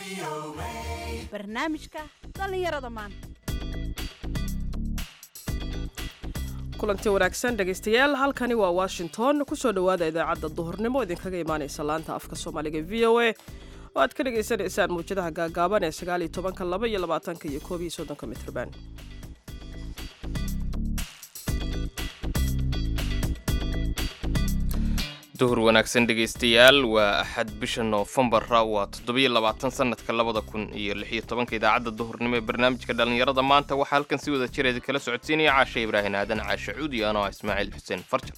barnaamijka dhallinyarada maanta kulanti wanaagsan dhegaystayaal halkani waa washington kusoo dhowaada idaacadda duhurnimo idinkaga imaanaysa laanta afka soomaaliga v o a oo aad ka dhagaysanaysaan muwjadaha gaagaaban ee sagaal iyo tobanka laba iyo labaatanka iyo koob iyo soddonka mitrban duhur wanaagsan dhegaystayaal waa axad bisha noofembara waa toddobiyo labaatan sanadka labada kun iyo lixiyo tobanka idaacadda duhurnimo ee barnaamijka dhallinyarada maanta waxaa halkan si wada jireeda kala socodsiinaya caashe ibraahin aadan caashe cuud iyo anoo ah ismaaciil xuseen farjar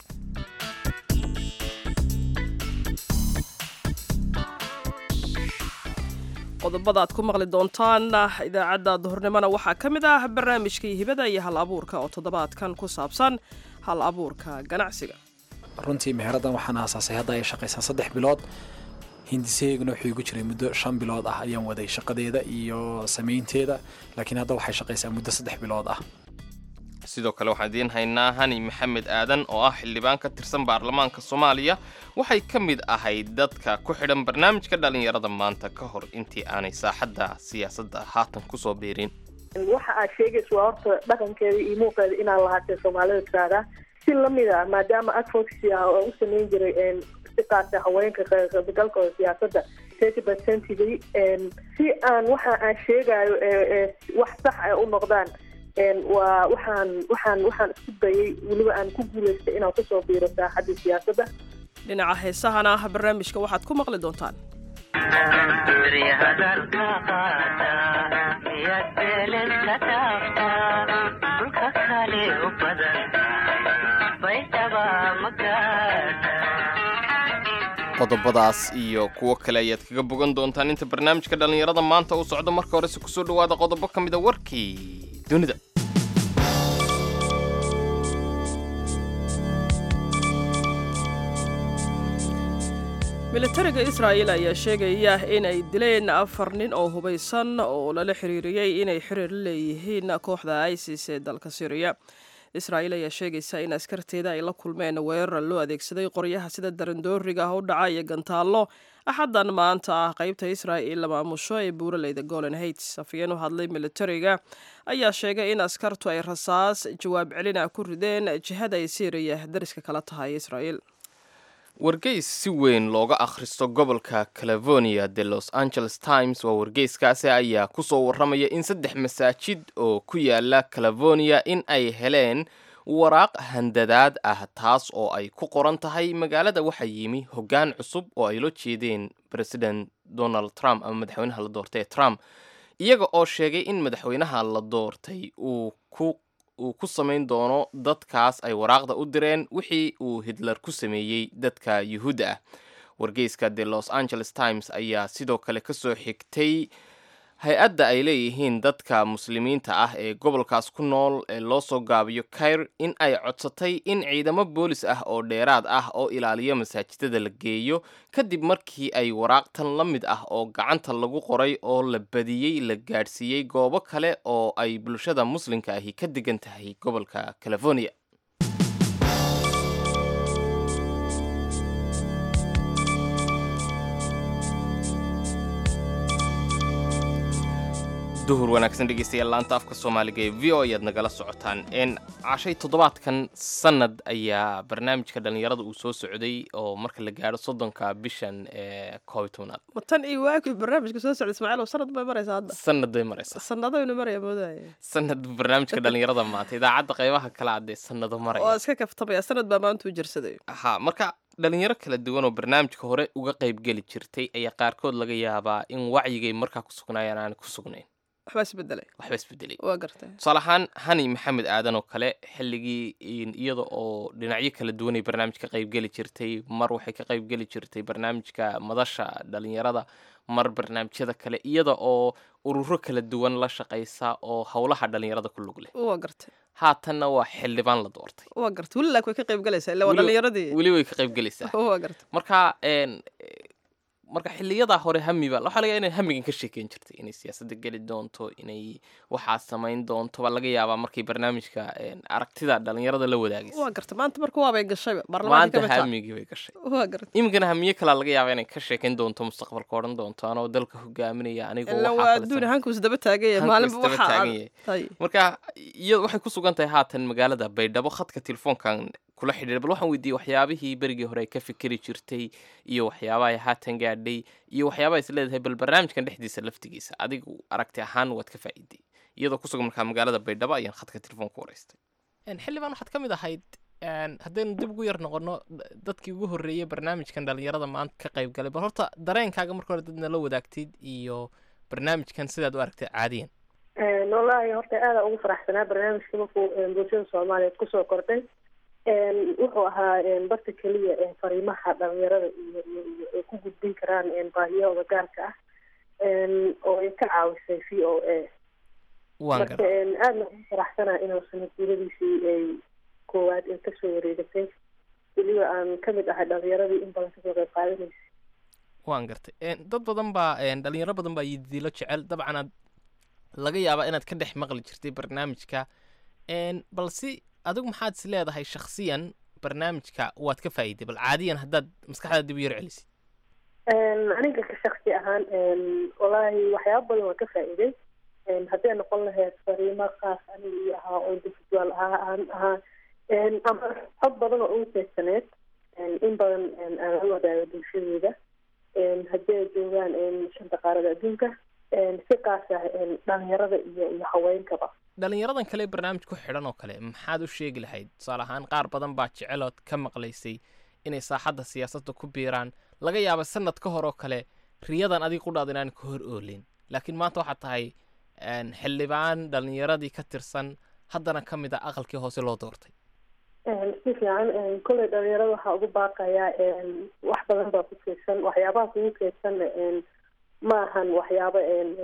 qodobada aad ku maqli doontaan idaacadda duhurnimona waxaa ka mid ah barnaamijkii hibada iyo hal abuurka oo toddobaadkan ku saabsan hal abuurka ganacsiga runtii meheraddan waxaan aasaasay hadda ay shaqaysaa saddex bilood hindisaheyguna wuxuu igu jiray muddo shan bilood ah ayaan waday shaqadeeda iyo samaynteeda laakiin hadda waxay shaqaysaa muddo saddex bilood ah sidoo kale waxaan idiin haynaa hani maxamed aadan oo ah xildhibaan ka tirsan baarlamaanka soomaaliya waxay ka mid ahayd dadka ku xidhan barnaamijka dhallinyarada maanta ka hor intii aanay saaxadda siyaasadda haatan kusoo biirin waxa aad sheegaysa waa horta dhaqankeeda iyo muuqeeda inaan lahaatee soomaalida tiraahdaa si lamid a maadaama advocacy ah oo u samayn jiray si qaasa haweenka qaybgalkooda siyaasadda thirty percentigii si aan waxa aan sheegayo wax sax ay u noqdaan waa waxaan waxaan waxaan isku dayay weliba aan ku guulaystay inaan kusoo biiro saaxaddii siyaasadda dhinaca heesahana barnaamijka waxaad ku maqli doontaan qodobadaas iyo kuwo kale ayaad kaga bogan doontaan inta barnaamijka dhallinyarada maanta uu socdo marka horese kusoo dhowaada qodobo ka mid a warkii dunida militariga israa'il ayaa sheegaya in ay dileen afar nin oo hubaysan oo lala xiriiriyey inay xiriir la leeyihiin kooxda isis ee dalka syriya israa'iil ayaa sheegaysa in askarteeda ay la kulmeen weerar loo adeegsaday qoryaha sida darandooriga ah u dhaca iyo gantaallo axaddan maanta ah qaybta israa'il la maamusho ee buuraleyda golan heights afhayeen u hadlay militariga ayaa sheegay in askartu ay rasaas jawaab celina ku rideen jihada ay syriya dariska kala tahay israa'iil wargeys si weyn looga akhristo gobolka california de los angeles times waa wargeyskaasi ayaa kusoo warramaya in saddex masaajid oo ku yaala california in ay heleen waraaq handadaad ah taas oo ay ku qoran tahay magaalada waxaa yimi hoggaan cusub oo ay la jeedeen president donald trump ama madaxweynaha la doortay ee trump iyaga oo sheegay in madaxweynaha la doortay uu ku uu ku samayn doono dadkaas ay waraaqda u direen wixii uu hitler ku sameeyey dadka yuhuudda ah wargeyska the los angeles times ayaa sidoo kale ka soo xigtay hay-adda ay leeyihiin dadka muslimiinta ah ee gobolkaas ku nool ee loo soo gaabiyo kair in ay codsatay in ciidamo boolis ah oo dheeraad ah oo ilaaliyo masaajidada la geeyo kadib markii ay waraaqtan la mid ah oo gacanta lagu qoray oo la badiyey la gaadhsiiyey goobo kale oo ay bulshada muslimka ahi ka degan tahay gobolka california duhur wanaagsan dhegeystayaal laanta afka soomaaliga ee v o ayaad nagala socotaan n cashay toddobaadkan sanad ayaa barnaamijka dhallinyarada uu soo socday oo marka la gaadho soddonka bishan ee koob iyo tobnaad tan iyo waagii barnaamijka soo socda ismaaciil sanad bay maraysaa hadda sanad bay maraysaa sanadaynu maraya moodaya sanad barnaamijka dhallinyarada maanta idaacadda qaybaha kale adee sanado waa maraya iska kaftamaya sanad baa maanta u jirsaday ha marka dhalinyaro kala duwan oo barnaamijka hore uga qaybgeli jirtay ayaa qaarkood laga yaabaa in wacyigay markaa ku sugnaayeen aan ku sugnayn waxbaa isbedelay waxba isbedelay waa gartay tusaale ahaan hani maxamed aadan oo kale xilligii iyada oo dhinacyo kala duwan ay barnaamij ka qaybgeli jirtay mar waxay ka qaybgeli jirtay barnaamijka madasha dhalinyarada mar barnaamijyada kale iyada oo ururo kala duwan la shaqaysa oo howlaha dhalinyarada ku lug leh waa gartay haatanna waa xildhibaan la doortay waa gartay weli laak way ka qayb galaysaa illa waa Weli- dhallinyaradii weli way ka qaybgelaysaa waa gartay marka een, eh, marka xiliyadaa hore hamiba waxaa laga yaaba inay hamigan ka sheekeyn jirtay inay siyaasadda geli doonto inay waxaa samayn doonto baa laga yaabaa markay barnaamijka een, aragtida dhalinyarada la wadaagaysa waa garta maanta marka waabay gashayba baarlamaanka maanta ka mid hamigii bay gashay waa garta iminkana hamiye kalaa laga yaaba inay ka sheekeyn doonto mustaqbalka odhan doonto anoo dalka hogaaminaya anigu ila waa adduun hanku isdaba taagaya Hanku maalinba isdaba waxa taagan aad yahay. tay marka iyo waxay ku sugan tahay haatan magaalada baydhabo khadka telefoonkan kula xidhiidha bal waxaan weydiiyey waxyaabihii berigii hore ay ka fikeri jirtay iyo waxyaabaha ay haatan gaadhay iyo waxyaabaha is leedahay bal barnaamijkan dhexdiisa laftigiisa adigu aragti ahaan waad ka faa'iiday iyadoo ku sugan markaa magaalada baydhabo ayaan khadka telefoonka wareystay xildhibaan waxaad ka mid ahayd haddaynu dib ugu yar noqono dadkii ugu horreeyey barnaamijkan dhalinyarada maanta ka qayb galay bal horta dareenkaaga marka hore dadna la wadaagtid iyo barnaamijkan sidaad u aragtay caadiyan wallaahi horta aada ugu faraxsanaa barnaamijka markuu bulshada soomaaliyeed kusoo kordhay wuxuu ahaa barta keliya fariimaha dhalinyarada iyo iyo ay ku gudbin karaan baahiyahooda gaarka ah oo ay ka caawisay v o a waan marka gar aadna ugu faraxsanaa inuu sanadguuradiisii ay koowaad ay kasoo wareegatay weliba aan kamid ahay dhalinyaradii in badan kasoo qayb qaadanaysa waan gartay En, dad badan baa en, dhalinyaro badan baa yidiilo jecel dabcan aad laga yaabaa inaad ka dhex maqli jirtay barnaamijka En, balse adigu maxaad is leedahay shakhsiyan barnaamijka waad ka faa'iiday bal caadiyan haddaad maskaxdaada dib u yar celisid aniga ka shaksi ahaan wallaahi waxyaaba badan waan ka faa'iiday hadday noqon lahayd fariimo qaas aniga iyo ahaa oo individual ahaa aan ahaa ama xog badan oo ugu keedsaneed in badan aan la wadaago bulshadeeda haddii ay joogaan shanta qaarada adduunka si qaas ah dhalinyarada iyo iyo haweenkaba dhalinyaradan kale ee barnaamij ku xidhan oo kale maxaad u sheegi lahayd tusaale ahaan qaar badan baa jecelood ka maqlaysay inay saaxadda siyaasadda ku biiraan laga yaaba sanad ka hor oo kale riyadan adiga qudhaad inaan ka hor oolin laakiin maanta waxaad tahay en, xildhibaan dhalinyaradii ka tirsan haddana ka mid a aqalkii hoose loo doortay si fiican kolley dhalinyarada waxaa ugu baaqayaa wax badan baa ku keedsan waxyaabaha kugu keedsan ma ahan waxyaabo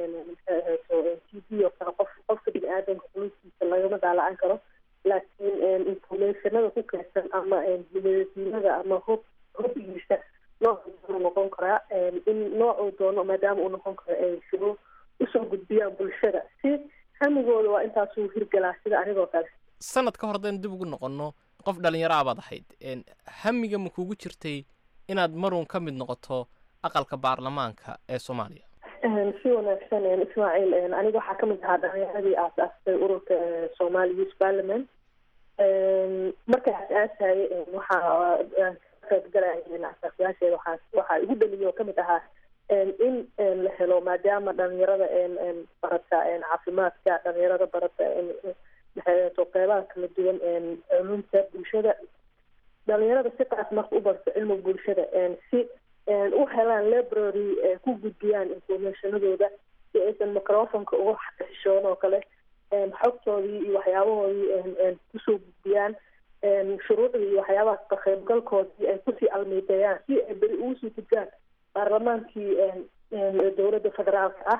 t v oo kale qof qofka bini aadamka quluubtiisa lagama daalacan karo laakiin informationada ku keedsan ama hidadiinada ama hob hobigiisa noocuu doono noqon karaa in noocuu doono maadaama uu noqon karo ay shuruur usoo gudbiyaan bulshada si hamigooda waa intaasuu hirgalaa sida anigoo kale sanad ka hor haddaynu dib ugu noqonno qof dhalinyaro ah baad ahayd En, hamiga ma kugu jirtay inaad marun ka mid noqoto aqalka baarlamaanka ee soomaaliya si wanaagsan ismaaciil aniga waxaa kamid ahaa dhalinyaradii aasaastay ururka somali youth parliament markaas aasayay waxaa qaybgalaya asaasayaasheeda waxaa waxaa igu dhaliyo kamid ahaa in la helo maadaama dhalinyarada barata caafimaadka dhalinyarada barata maxay qeybaha kala duwan culumta bulshada dhalinyarada si qaas marka u barto cilmiga bulshada si u helaan library ku gudbiyaan informationadooda si aysan microfonka uga xishoon oo kale xogtoodii iyo waxyaabahoodii kusoo gudbiyaan shuruucdii iyo waxyaabahaas ka qaybgalkoodii ay kusii almiiteeyaan si ay beri ugu sii gudbaan baarlamaankii dowladda federaalka ah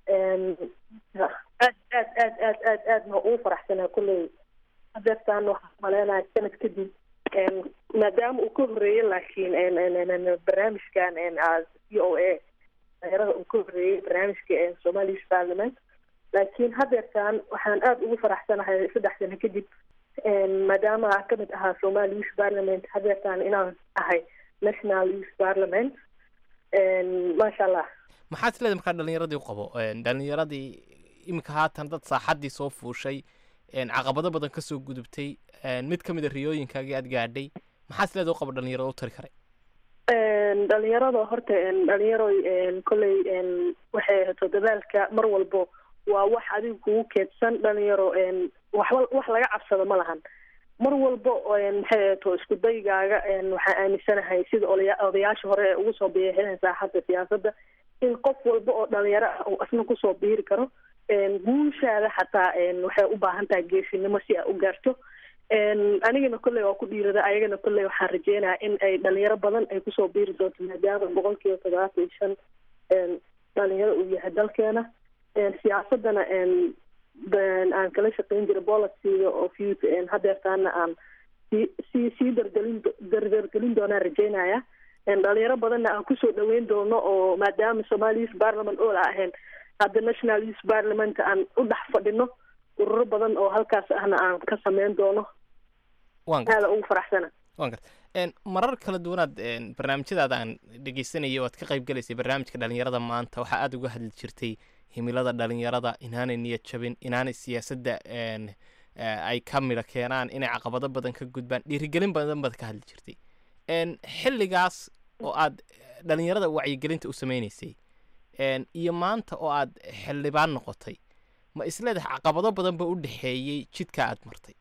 aad aad aad aad aad aadna ugu faraxsanaa kulley hadeertaan waxaan maleenaya sanad kadib maadaama uu ka horeeyey laakiin barnaamijkan c o a dhalinyarada uu ka horeeyey barnaamijka somali youth parliament laakiin hadeertaan waxaan aada ugu faraxsanahay saddex sano kadib maadaama aan kamid ahaa somali youth parliament hadeertaan inaan ahay national youth parliament maasha allah maxaad is leedahay markaa dhalinyaradii u qabo En, dhalinyaradii iminka haatan dad saaxaddii soo fuushay en, caqabado badan kasoo gudubtay en, mid ka mid a riyooyinkaagii aad gaadhay maxaad is leedahay u qabo dhalinyarada u tari karay dhalinyarada horta dhalinyaroy kolley waxay hato dadaalka mar walbo waa wax adiga kugu keedsan dhalinyaro waxba wax laga cabsado ma lahan mar walbo maxay ahato isku daygaaga waxaan aaminsanahay sida olaya odayaasha hore ee ugu soo biixineen saaxadda siyaasadda in qof walba oo dhalinyaro ah uu asna kusoo biiri karo guushaada xataa waxay u baahan tahay geesinimo si aa u gaarto anigana kolley waa ku dhiirada ayagana kolley waxaan rajeynayaa in ay dhalinyaro badan ay kusoo biiri doonto maadaama boqol kiiba toddobaatan iyo shan dhalinyaro uu yahay dalkeena siyaasadana aan kala shaqeyn jiray boliciga oo fut hadeertaana aan sii sii sii dargelin dardargelin doonaan rajeynaya dhalinyaro badanna aan kusoo dhaweyn doono oo maadaama somali youth parliament oo la ahayn hadda national youth parliament aan u dhex fadhino ururo badan oo halkaas ahna aan ka sameyn doono waan garta aada ugu faraxsana waan garta Een, marar kala duwanaad een, barnaamijyadaada aan dhegeysanayay oo aad ka qayb galaysay barnaamijka dhalinyarada maanta waxaa aada uga hadli jirtay himilada dhalinyarada inaanay niyad jabin inaanay siyaasadda een, eh, ay ka midha keenaan inay caqabado badan ka gudbaan dhiirigelin badan baad ka hadli jirtay Een, xilligaas oo aad eh, dhalinyarada wacyigelinta u sameynaysay een, iyo maanta oo aad xildhibaan noqotay ma isleedahay caqabado badan ba u dhexeeyey jidka aad martay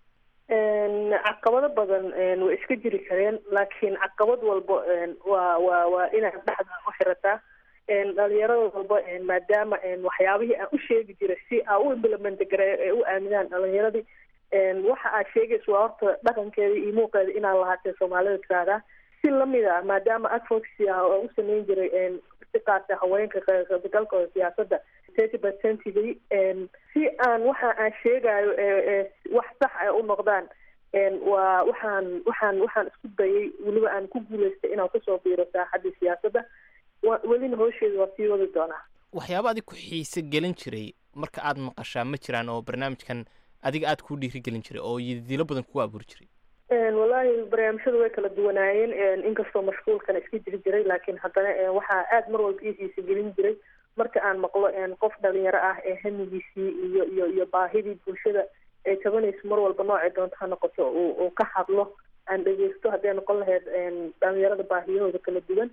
Een, caqabado badan een, way iska jiri kareen laakiin caqabad walba een, waa waa waa inaad dhexda u xirataa een, dhalinyarada walba een, maadaama een, waxyaabihii aan u sheegi jiray si aa u implement gareeyo ee u aaminaan dhalinyaradii een, waxa aad sheegaysa waa horta dhaqankeeda iyo muuqeeda inaad lahaatee soomaalida tiraahdaa si lamid ah maadaama advocacy ah oo u sameyn jiray een, si qaasa haweenka ka qaybgalkooda siyaasadda thirty percentigii een, si aan waxa aan sheegayo ee ee wax sax ay u noqdaan een, waa waxaan waxaan waxaan isku dayay weliba aan ku guuleystay inaan kusoo biiro saaxadii siyaasadda wa- welina howsheeda waa sii wadi doonaa waxyaaba adig ku xiise gelin jiray marka aad maqashaa ma jiraan oo barnaamijkan adiga aad kuu dhiirigelin jiray oo yidilo badan kugu abuuri jiray Een, wallaahi barnaamijyadu way kala duwanaayeen een, inkastoo mashquulkana iska jiri jiray laakiin haddana een, waxaa aada mar walba ii xiisa gelin jiray marka aan maqlo een, qof dhalinyaro ah ee hamigiisii iyo iyo iyo baahidii bulshada ay tabanayso mar walba noocay doonto ha noqoto uu uu ka hadlo aan dhegeysto hadday noqon lahayd een, dhalinyarada baahiyahooda kala duwan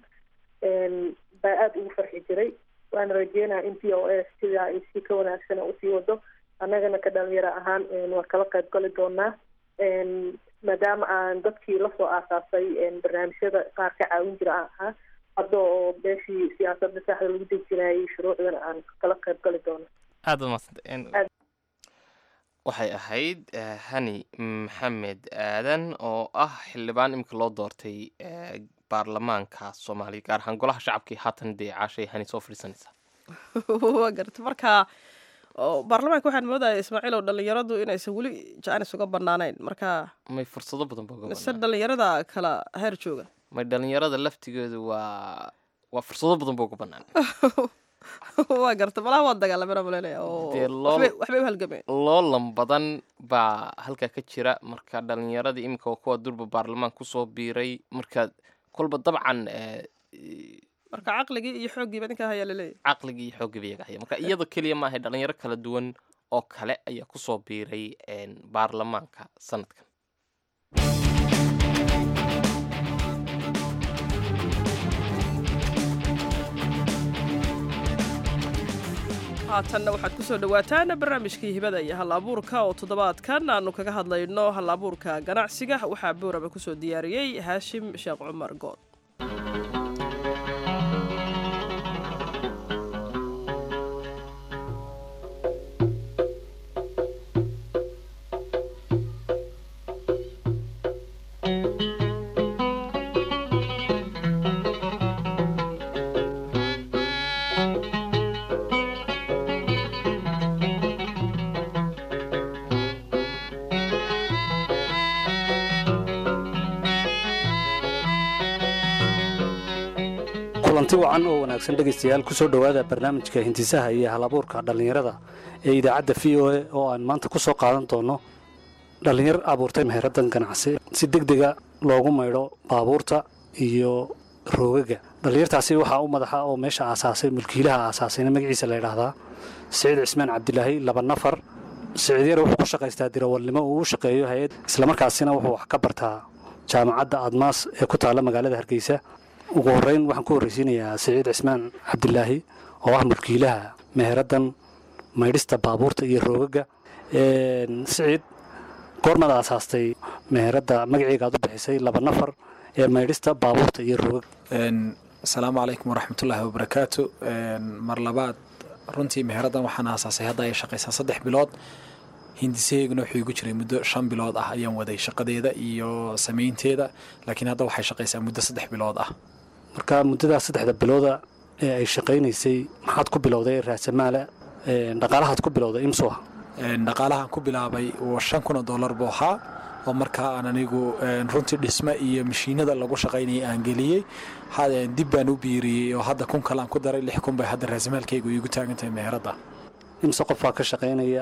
een, baa aada ugu farxi jiray waana rajeynaya in p o s sidaa ay si ka wanaagsan usii wado annagana ka dhalinyaro ahaan een, waa kala qayb gali doonaa een, maadaama aan dadkii lasoo aasaasay een, barnaamijyada qaar ka caawin jira aan ahaa hadda oo beeshii siyaasadda saxda lagu dejinayay shuruucdana aan kala qayb gali doono aad baad mahadsantay Aad. waxay ahayd eh, hani maxamed aadan oo ah xildhibaan imika loo doortay eh, baarlamaanka soomaaliya gaar ahaan golaha shacabkii haatan dee caashay hani soo fadhiisanaysa waa garta marka oo baarlamaanka waxaan moodaya ismaaciil oo dhalinyaradu inaysan weli jaanis uga banaanayn marka may fursado badan ba uga mise banaan dhalinyarada kala heer jooga may dhalinyarada laftigoodu waa waa fursado badan ba uga banaan waa garta malaha waa dagaalamena maleynaya oo Dee loo- waxbay waxbay u halgameen loolan badan baa halkaa ka jira marka dhalinyaradii imika waa kuwa durba baarlamaan kusoo biiray marka kolba dabcan eh, marka caqligii iyo xooggiiba ninkaa hayaa laleeyahy caqligii iyo xooggiiba iyaga haya marka iyadoo keliya maahay dhalinyaro kala duwan oo kale ayaa kusoo biiray een, baarlamaanka sanadkan haatanna waxaad kusoo dhawaataan barnaamijkii hibada iyo hal abuurka oo toddobaadkan aanu kaga hadlayno hal abuurka ganacsiga waxaa booraba kusoo diyaariyey haashim sheekh cumar good kulanti wacan oo wanaagsan dhegaystayaal ku soo dhowaada barnaamijka hintisaha iyo halabuurka dhallinyarada ee idaacadda v o a oo aan maanta ku soo qaadan doono dhallinyar abuurtay meheraddan ganacsi si deg dega loogu maydho baabuurta iyo roogaga dhallinyartaasi waxaa u madaxa oo meesha aasaasay mulkiilaha aasaasayna magaciisa la ydhaahdaa siciid cismaan cabdilaahi laba nafar siciid yar wuxuu ku shaqaystaa dirawalnimo uu u shaqeeyo hay-ad islamarkaasina wuxuu wax ka bartaa jaamacadda admaas ee ku taalla magaalada hargeysa ugu horreyn waxaan ku horreysiinayaa siciid cismaan cabdilaahi oo ah mulkiilaha meheraddan maydhista baabuurta iyo roogaga siciid goormaad aasaastay meheradda magaceega aad u bixisay laba nafar ee maydhista baabuurta iyo roogaga asalaamu calaykum waraxmatullaahi wabarakaatu mar labaad runtii meheraddan waxaan aasaasay hadda ay shaqaysaa saddex bilood hindisaheyguna wuxuu igu jiray muddo shan bilood ah ayaan waday shaqadeeda iyo samaynteeda laakiin hadda waxay shaqaysaa muddo saddex bilood ah marka muddadaas saddexda bilooda ee ay shaqaynaysay maxaad ku bilowday raasamaala dhaqaalahaad ku bilowday imsuha dhaqaalahan ku bilaabay shan kun oo dollar buu ahaa oo markaa aan anigu runtii dhisme iyo mashiinada lagu shaqaynaya aan geliyey dib baan u biiriyey oo hadda kun kale aan ku daray lix kun bay hadda raasimaalkaygu iigu taagan tahay meheradda imse qof baa ka shaqaynaya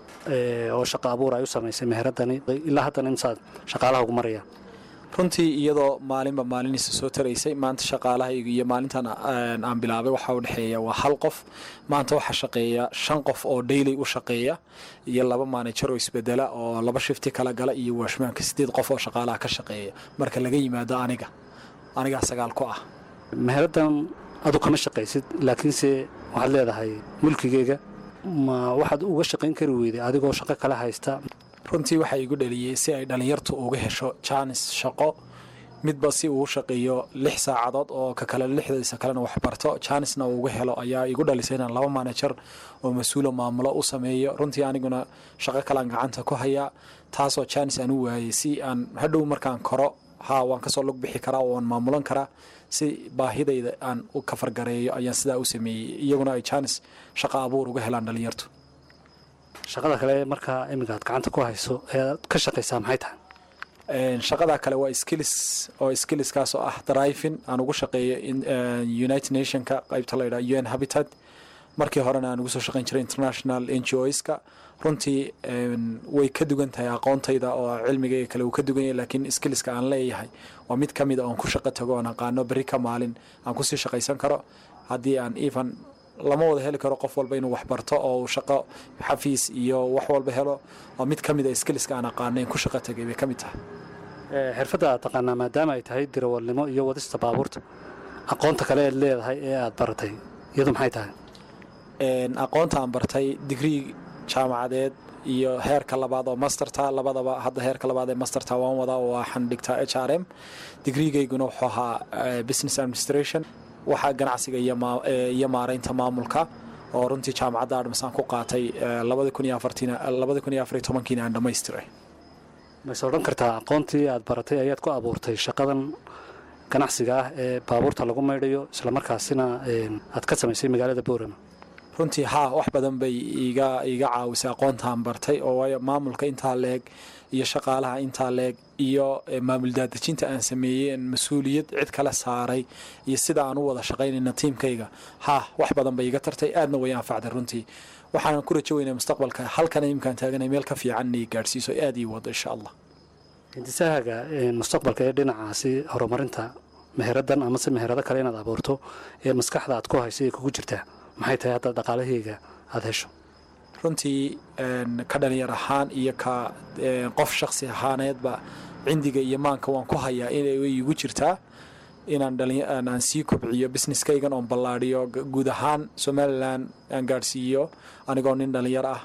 oo shaqa abuur ay u samaysay meheradani ilaa haddana imsaad shaqaalaha ugu maraya runtii iyadoo maalinba maaliniisa soo taraysay maanta shaqaalahayga iyo maalintan aan bilaabay waxaa u dhexeeya waa hal qof maanta waxaa shaqeeya shan qof oo daily u shaqeeya iyo laba maanajer oo isbedela oo laba shifti kala gala iyo waashmaanka sideed qof oo shaqaalaha ka shaqeeya marka laga yimaado aniga anigaa sagaal ku ah meheraddan adu kama shaqaysid laakiinse waxaad leedahay mulkigeyga ma waxaad uga shaqayn kari weyday adigoo shaqo kala haysta runtii waxaa igu dhaliyey si ay dhallinyartu uga hesho jaanis shaqo midba si uu shaqeeyo lix saacadood oo ka kale lixdiisa kalena waxbarto jaanisna uu uga helo ayaa igu dhalisay inaan laba maanajer oo mas-uulo maamulo u sameeyo runtii aniguna shaqo kalean gacanta ku hayaa taasoo jaanis aan u waayey si aan hadhow markaan koro haa waan kasoo lug bixi karaa oo waan maamulan karaa si baahidayda aan u kafargareeyo ayaan sidaa u sameeyey iyaguna ay jaanis shaqo abuur uga helaan dhallinyartu shaqada kale markaa iminka aad gacanta ku hayso ee aad ka shaqaysaa maxay tahay shaqada kale waa skills oo skillskaas oo ah driving aan ugu shaqeeyo united nationka qaybta la yidhaha un habitat markii horena aan ugu soo shaqayn jiray international n g oska runtii way ka dugan tahay aqoontayda oo cilmigayga kale uu ka dugan yahay laakiin skillska aan leeyahay waa mid ka mid a oon ku shaqo tago oon aqaano berri ka maalin aan kusii shaqaysan karo haddii aan even lama wada heli karo qof walba inuu waxbarto oo uu shaqo xafiis iyo wax walba helo oo mid ka mid a skillska aan aqaano in ku shaqo tagay bay ka mid tahay xirfadda aad taqaanaa maadaama ay tahay dirawalnimo iyo wadista baabuurta aqoonta kale eed leedahay ee aad baratay iyadu maxay tahay aqoonta aan bartay digrii jaamacadeed iyo heerka labaad oo masterta labadaba hadda heerka labaad ee masterta waan wadaa oo waxaan dhigtaa h r m digriigayguna wuxuu ahaa business administration waxaa ganacsiga iyo maaraynta maamulka oo runtii jaamacadda admasaan ku qaatay kiina aan dhammaystiray mayse odhan kartaa aqoontii aad baratay ayaad ku abuurtay shaqadan ganacsiga ah ee baabuurta lagu maydhayo islamarkaasina aad ka samaysay magaalada boorama runtii haa wax badan bay iga iga caawisay aqoontaan bartay oo waayo maamulka intaa leeg iyo shaqaalaha intaa leeg iyo maamul daadejinta aan sameeyey mas-uuliyad cid kale saaray iyo sida aan u wada shaqaynayna tiimkayga haa wax badan bay iga tartay aadna way anfacday runtii waxaanan ku rajo weynaa mustaqbalka halkan imkaan taaganay meel ka fiican inay gaadhsiiso aad ii wado insha allah hindisahaga mustaqbalka ee dhinacaasi horumarinta meheraddan amase meherado kale inaad abuurto ee maskaxda aad ku hayso ee kugu jirtaa maxay tahay hadda dhaqaalahayga aada hesho runtii ka dhalinyar ahaan iyo ka qof shaksi ahaaneedba cindiga iyo maanka waan ku hayaa inay igu jirtaa inaan aan sii kobciyo businesskaygan oon ballaadhiyo guud ahaan somalilan aan gaadhsiiyo anigoo nin dhalinyar ah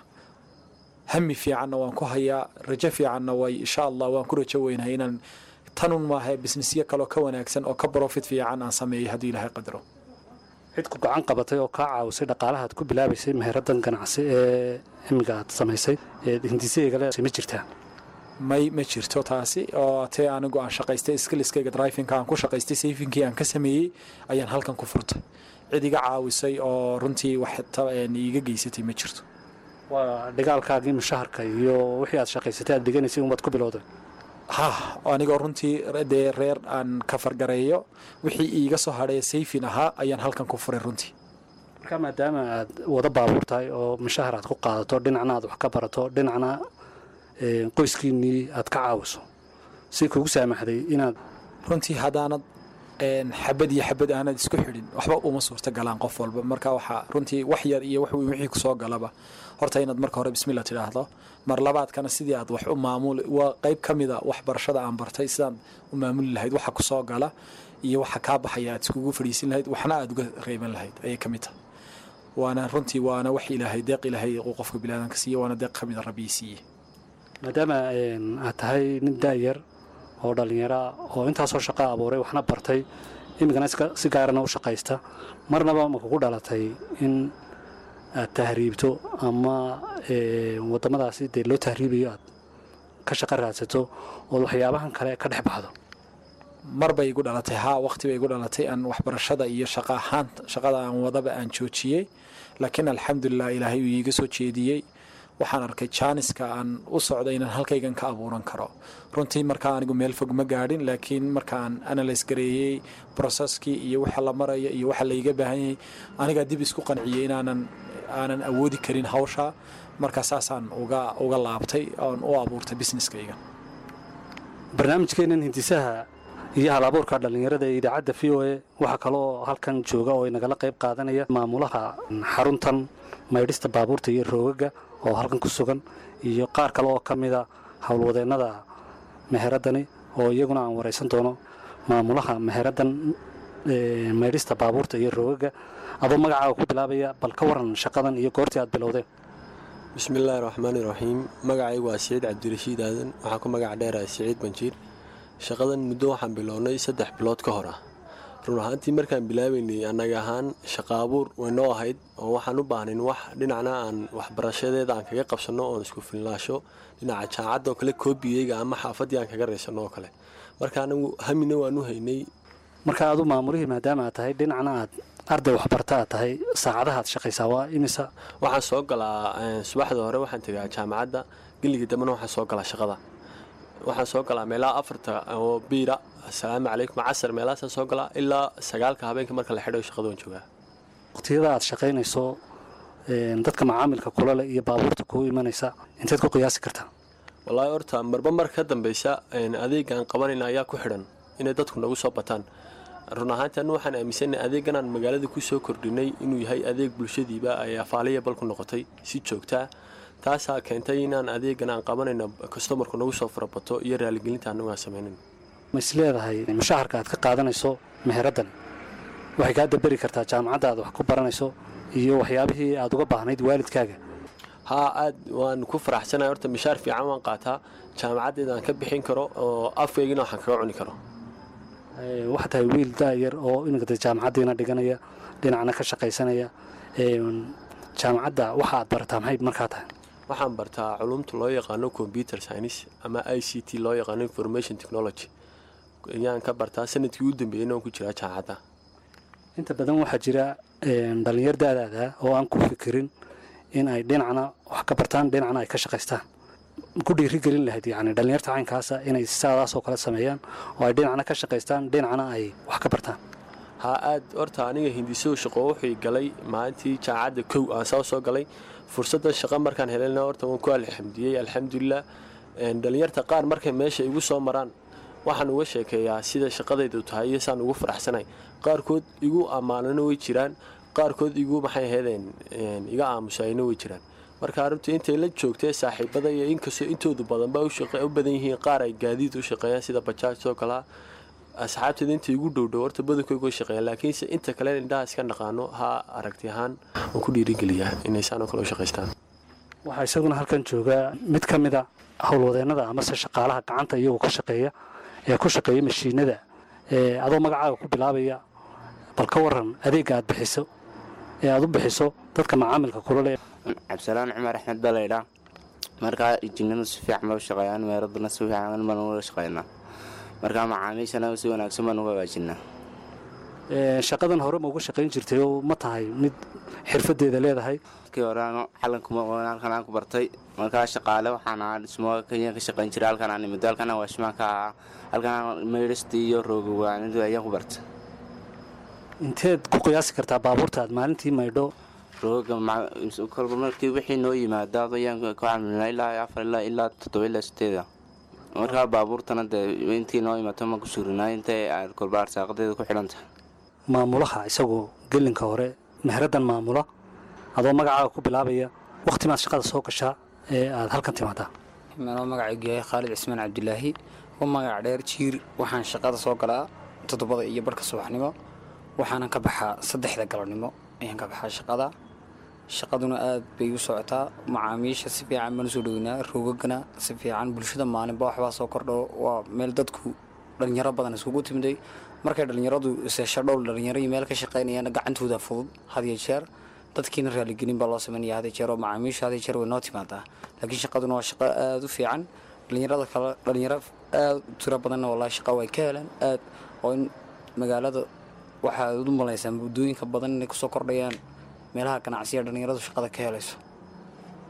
hami fiicanna waan ku hayaa rajo fiicanna way insha allah waan ku rajo weynahay inaan tanun maaha businessyo kaloo ka wanaagsan oo ka profit fiican aan sameeyo haddii ilaahay qadro cid ku gacan qabatay oo kaa caawisay dhaqaalaha aad ku bilaabaysay meheraddan ganacsi ee imiga aad samaysay ee hindisaygale ma jirtaa may ma jirto taasi oo tee anigu aan shaqaystay skilliskayga drivinka aan ku shaqaystay sayfinkii aan ka sameeyey ayaan halkan ku furtay cid iga caawisay oo runtii wax iiga geysatay ma jirto waa dhigaalkaagii mushaharka iyo wixii aad shaqaysatay aad dhiganaysay unbaad ku bilowday ha anigoo runtii dee reer aan ka fargareeyo wixii iiga soo hadhee sayfin ahaa ayaan halkan ku furay runtii marka maadaama aad wada baabuur tahay oo mushahar aad ku qaadato dhinacna aad wax ka barato dhinacna qoyskiinnii aad ka caawiso si kugu saamaxday inaad runtii haddaanad xabad iyo xabad aanad isku xidhin waxba uma suurta galaan qof walba marka waxaa runtii wax yar iyo wax weyn wixii kusoo galaba horta inaad marka hore bismillah tidhaahdo mar labaadkana sidii aad wax u maamuli waa qayb ka mida waxbarashada aan bartay sidaad u maamuli lahayd waxa kusoo gala iyo waxa kaa baxaya aad iskugu fadhiisin lahayd waxna aad uga reeban lahayd ayay ka mid tahay waana runtii waana wax ilaahay deeq ilaahay uu qofka bilaadanka siiye waana deeq ka mida rabbii siiye maadaama aad tahay nin daayar oo dhallinyara oo intaasoo shaqo abuuray waxna bartay imikana si gaarana u shaqaysta marnaba ma kugu dhalatay in aad tahriibto ama wadamadaasi dee loo tahriibayo aad ka shaqo raadsato ood waxyaabahan kale ka dhex baxdo mar bay igu dhalatay haa waqti bay igu dhalatay aan waxbarashada iyo shaqa ahaan shaqada aan wadaba aan joojiyey laakiin alxamdulilah ilaahay uu iiga soo jeediyey waxaan arkay jaaniska aan u socda inaan halkaygan ka abuuran karo runtii markaa anigu meel fog ma gaadhin laakiin markaan analyse gareeyey processkii iyo waxa la maraya iyo waxa layga baahan yahay anigaa dib isku qanciyey inaanan aanan awoodi karin hawsha markaa saasaan uga uga laabtay oon u abuurtay businesskayga barnaamijkeennan hindisaha iyo hal abuurka dhallinyarada ee idaacadda v o a waxaa kaloo halkan jooga oo inagala qayb qaadanaya maamulaha xaruntan maydhista baabuurta iyo roogaga oo halkan ku sugan iyo qaar kale oo ka mida howlwadeennada meheradani oo iyaguna aan waraysan doono maamulaha meheradan maydhista baabuurta iyo roogaga adoo magacaaga ku bilaabaya bal ka waran shaqadan iyo goortii aad bilowdeen bismillaahi raxmaani raxiim magacaygu waa siciid cabdirashiid aadan waxaan ku magac dheerahay siciid banjiir shaqadan muddo waxaan bilownay saddex bilood ka hor ah run ahaantii markaan bilaabaynay annaga ahaan shaqa abuur waynoo ahayd oo waxaan u baahnayn wax dhinacna aan waxbarashadeeda aan kaga qabsanno oon isku filnaasho dhinaca jaacadda oo kale koobiyeyga ama xaafaddii aan kaga raysanno oo kale marka anagu hamina waan u haynay marka adu maamulihii maadaama aad tahay dhinacna aad arday waxbarta aad tahay saacadahaad shaqaysaa waa imisa waxaan soo galaa subaxda hore waxaan tegaa jaamacadda geligii dambena waxaan soo galaa shaqada waxaan soo galaa meelaha afarta oo biira asalaamu calaykum casar meelahaasaan soo galaa ilaa sagaalka habeenka marka la xidho shaqada waan joogaa waqtiyada aad shaqaynayso dadka macaamilka kula leh iyo baabuurta kuu imanaysa inteed ku qiyaasi kartaa wallaahi horta marba mar ka dambeysa adeegaan qabanayna ayaa ku xidhan inay dadku nagu soo bataan run ahaanti anu waxaan aaminsanay adeeganaan magaalada ku soo kordhinay inuu yahay adeeg bulshadiiba ay afaaliya bal ku noqotay si joogtaa taasaa keentay inaan adeegan aan qabanayno kastomarku nagu soo farabato iyo raaligelinta anagu aan samaynan ma is leedahay mushaharka aad ka qaadanayso meheraddan waxay kaa daberi kartaa jaamacadda aad wax ku baranayso iyo waxyaabihii aad uga baahnayd waalidkaaga haa aad waan ku faraxsanahay horta mishaar fiican waan qaataa jaamacaddeeda aan ka bixin karo oo afkaygina waxaan kaga cuni karo waxaa tahay wiil daayar oo imika jaamacaddiina dhiganaya dhinacna ka shaqaysanaya jaamacadda waxa aad barataa maxay markaa tahay waxaan bartaa culumta loo yaqaano computer science ama i c t loo yaqaano information technology ayaan ka bartaa sanadkii u dambeeyeyna waan ku jiraa jaamacadda inta badan waxaa jira dhallinyar daadaada oo aan ku fikirin in ay dhinacna wax ka bartaan dhinacna ay ka shaqaystaan ku dhiirigelin lahayd yani dhallinyarta caynkaasa inay saadaas oo kale sameeyaan oo ay dhinacna ka shaqaystaan dhinacna ay wax ka bartaan haa aad horta aniga hindisow shaqo wuxuu galay maalintii jaamacadda kow aan soo soo galay fursaddan shaqo markaan helayna horta waan ku alxamdiyey alxamdulilah dhallinyarta qaar markay meesha igu soo maraan waxaan uga sheekeeyaa sida shaqadaydu tahay iyo saan ugu faraxsanay qaarkood igu ammaanana way jiraan qaarkood igu maxay ahaydeen iga aamusayna way jiraan marka runtii intay la joogtee saaxiibada iyo inkastoo intoodu badanba u badan yihiin qaar ay gaadiid u shaqeeyaan sida bajaajoo kalea asxaabteeda inta igu dhowdhow horta badankooga shaqeeyaan laakiinse inta kale indhaha iska naqaano ha aragti ahaan waan ku dhiirigeliyaa inay saan oo kale u shaqaystaan waxaa isaguna halkan jooga mid ka mida howlwadeennada amase shaqaalaha gacanta iyagu ka shaqeeya ee ku shaqeeya mashiinada adoo magacaaga ku bilaabaya bal ka waran adeegga aad bixiso ee aad u bixiso dadka macaamilka kula leh cabdisalaan cumar axmed baa laydhaa markaa injiinadu si fiican ba u shaqeeyaan meeraduna si fiican baan ula shaqeynaa markaa macaamiishana si wanaagsan baan uga hagaajinaa shaqadan hore ma uga shaqayn jirtay oo ma tahay mid xirfadeeda leedahay markii hore halkan aan ku bartay markaa shaqaale waxaan ahaa dhismo kenya ka shaqayn jiray halkan aan imid halkan aan waashmaan ka ahaa halkan aan maydhistii iyo roogawaanidu ayaan ku bartay inteed ku qiyaasi kartaa baabuurta aad maalintii maydho rooga kolba markii wixii noo yimaada ayaan ku camilnaa ilaa afar ilaa ilaa toddoba ilaa sideeda markaa baabuurtana dee intii noo imaato ma ku surinaa intay kolba arsaaqadeeda ku xidhan tahay maamulaha isagoo gelinka hore meheradan maamula adoo magacaaga ku bilaabaya wakhti maad shaqada soo gashaa ee aad halkan timaadaa manoo magacaygu yahay khaalid cismaan cabdilaahi u magac dheer jiir waxaan shaqada soo galaa toddobada iyo barhka subaxnimo waxaanan ka baxaa saddexda galabnimo ayaan ka baxaa shaqada shaqaduna aad bay u socotaa macaamiisha si fiican baan usoo dhoweynaa roogagana si fiican bulshada maalinba waxbaa soo kordho waa meel dadku dhalinyaro badan iskugu timiday markay dhallinyaradu seesho dhowl dhalinyaro iyo meel ka shaqaynayaan gacantooda fudud hadiyo jeer dadkiina raaligelin baa loo sameynaya hadiyo jeer oo macaamiisha hadiyo jeer way noo timaadaa laakiin shaqaduna waa shaqo aada u fiican dhalinyarada kale dhalinyaro aada u tiro badanna wallahi shaqa way ka helaan aad oo in magaalada waxaad u malaysaan muddooyinka badan inay kusoo kordhayaan meelaha ganacsiya dhalinyaradu shaqada ka helayso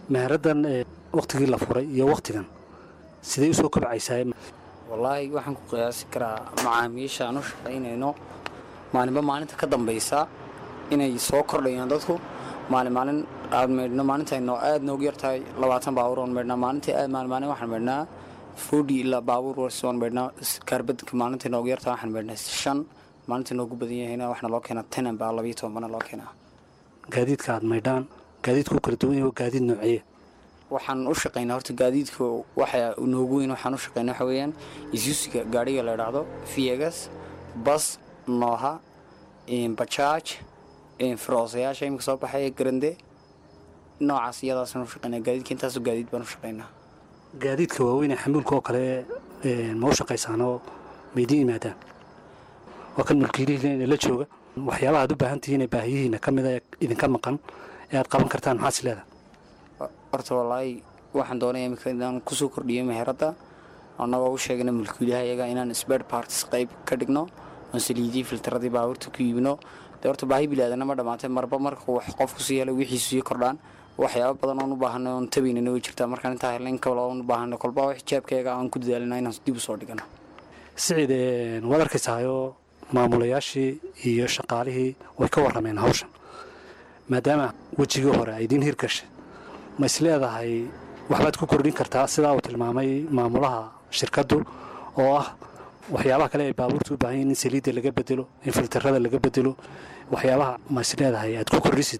meheraddan wakhtigii la furay iyo wakhtigan siday usoo kobcaysaa wallaahi waxaan ku qiyaasi karaa macaamiisha aan u shaqaynayno maalinba maalinta ka dambaysa inay soo kordhayaan dadku maalin maalin aad meydhno maalintayno aad noogu yartahay labaatan baabuur oon meydhnaa maalintii aad maalin maalin waxaan meydhnaa forty ilaa baabuur warsi oon meydhnaa kaarbadka maalintii noogu yartahay waxaan meydhnaa shan maalintii noogu badan yahayna waxna loo keenaa tenan baa labayo toban bana loo keenaa gaadiidka aad maydhaan gaadiidku kala duwan yahay waa gaadiid noociye waxaan u shaqaynaa horta gaadiidka waxa noogu weyn waxaan u shaqaynaa waxa weeyaan isusiga gaadhiga la idhaahdo viegas bas nooha bajaaj firoosayaasha iminka soo baxaya garande noocaas iyadaasaan u shaqaynaa gaadiidka intaasoo gaadiid baan u shaqaynaa gaadiidka waaweyn ee xamuulka oo kale ma u shaqaysaanoo maydin yimaadaan waa kan mulkiilihiina la jooga waxyaabaha aad u baahan tihiin ee baahiyihiina ka mida ee idinka maqan ee aad qaban kartaan maxaad is leedahay horta wallaahi waxaan doonaya iminka inaan kusoo kordhiyo meheradda annagoo u sheegna mulkiilaha iyaga inaan sbed partis qayb ka dhigno oon saliidii filtaradii baabuurta ku iibino dee horta baahi bilaadana ma dhammaatay marba marka wax qofku sii helay wixiisu sii kordhaan waxyaaba badan oon u baahanay oon tabaynana way jirtaa markaan intaa helna in kale oon u baahanay kolba wax jaabkayga aan ku dadaalina inaan dib u soo dhigano siciid waad arkaysahayoo maamulayaashii iyo shaqaalihii way ka warrameen hawshan maadaama wejigii hore ay idiin hirgashay ma is leedahay waxbaad ku kordhin kartaa sidaa uu tilmaamay maamulaha shirkaddu oo ah waxyaabaha kale ay baabuurta u baahan yihin in saliidda laga bedelo in filtarada laga bedelo waxyaabaha ma is leedahay aad ku kordhisid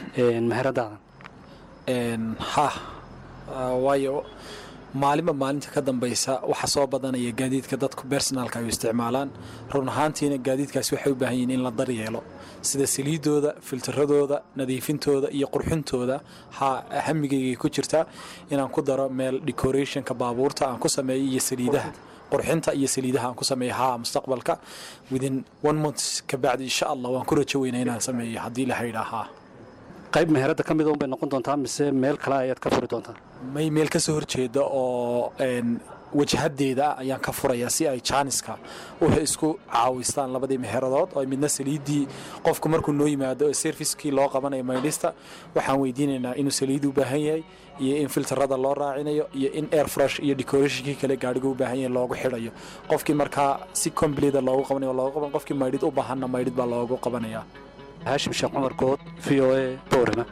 meheradaadan ha waayo maalinba maalinta ka dambaysa waxa soo badanaya gaadiidka dadku bersonaalka ay u isticmaalaan run ahaantiina gaadiidkaasi waxay u baahan yihiin in la daryeelo sida saliidooda filtaradooda nadiifintooda iyo qurxintooda ha hamigaygay ku jirtaa inaan ku daro meel decorationka baabuurta aan ku sameeyo iyo saliidaha qurxinta iyo saliidaha aan ku sameeyo haa mustaqbalka within one month kabacdi insha allah waan ku rajo weynaa inaan sameeyo haddii la haydhaa haa qayb meheradda ka mida unbay noqon doontaa mise meel kale ayaad ka furi doontaa may meel ka soo horjeeda oo wajhadeeda ayaan ka furayaa si ay jaaniska u isku caawistaan labadii meheradood oo midna saliiddii qofku markuu noo yimaado ee serviskii loo qabanayo maydhista waxaan weydiinaynaa inuu saliid u baahan yahay iyo in filtarada loo raacinayo iyo in air fresh iyo decorationkii kale gaadhiga u baahan yahay loogu xidhayo qofkii markaa si completa loogu qabanayo loogu qaban qofkii maydhid u baahanna maydhid baa loogu qabanayaa haashim sheekh cumar good v o a boorama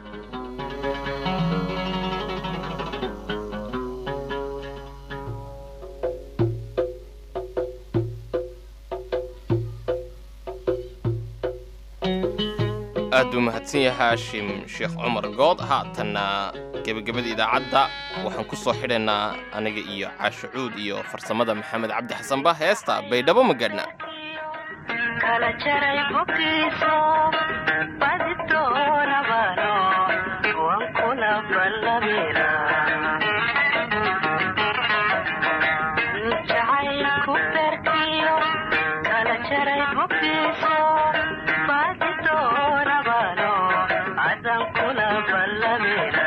aad buu mahadsan yahay haashim sheekh cumar good haatanna gebagabada idaacadda waxaan ku soo xidhaynaa aniga iyo caashucuud iyo farsamada maxamed cabdi xasanba heesta baydhabo ma gaadhna kala jaray boggiiso badi doonabano waan kula ballabira jacaylku berkiyo kala jaray boggiiso badi doonabano adan kula ballabira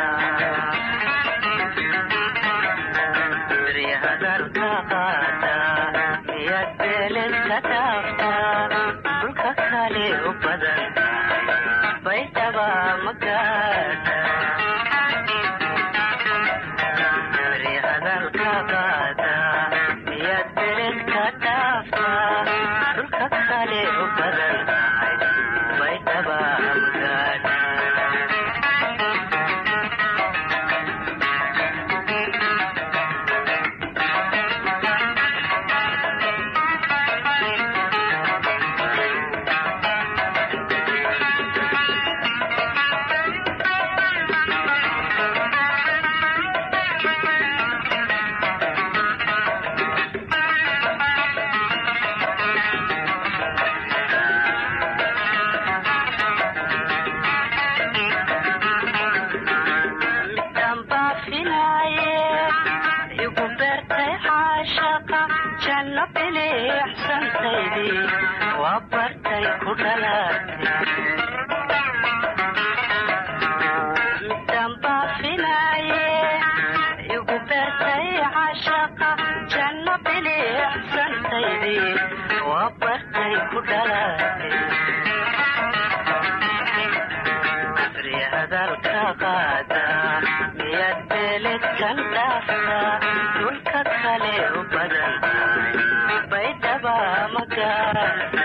beri hadalka qaata miyad beeledka dhaaftaa dhulka kale u badan baydhaba magaadha beri hadalka qaata miyad beeledka dhaaftaa dhulka kale u badan baydhaba magaadha dambaafinaaye igu beertay caashaqa janno biliixsantaydii waa bartay ku dhalaatay dambaafinaaye igu beertay caashaqa janno biliixsantaydii waa bartay ku dhalaatay hadalka qaada miyad aniga